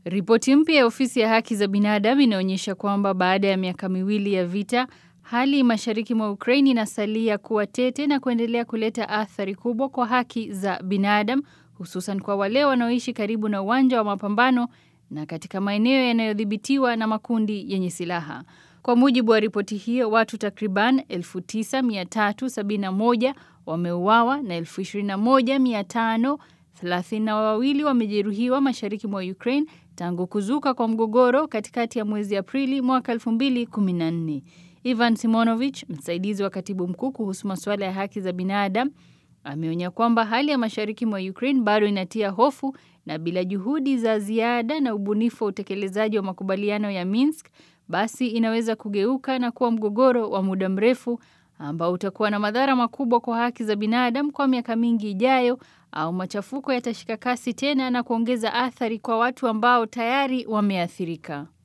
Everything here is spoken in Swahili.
Ripoti mpya ya ofisi ya haki za binadamu inaonyesha kwamba baada ya miaka miwili ya vita, hali mashariki mwa Ukraine inasalia kuwa tete na kuendelea kuleta athari kubwa kwa haki za binadamu, hususan kwa wale wanaoishi karibu na uwanja wa mapambano na katika maeneo yanayodhibitiwa na makundi yenye silaha. Kwa mujibu wa ripoti hiyo, watu takriban 9371 wameuawa na 21532 wamejeruhiwa mashariki mwa Ukraine tangu kuzuka kwa mgogoro katikati ya mwezi Aprili mwaka 2014. Ivan Simonovich, msaidizi wa katibu mkuu kuhusu masuala ya haki za binadamu, ameonya kwamba hali ya mashariki mwa Ukraine bado inatia hofu na bila juhudi za ziada na ubunifu wa utekelezaji wa makubaliano ya Minsk, basi inaweza kugeuka na kuwa mgogoro wa muda mrefu ambao utakuwa na madhara makubwa kwa haki za binadamu kwa miaka mingi ijayo, au machafuko yatashika kasi tena na kuongeza athari kwa watu ambao tayari wameathirika.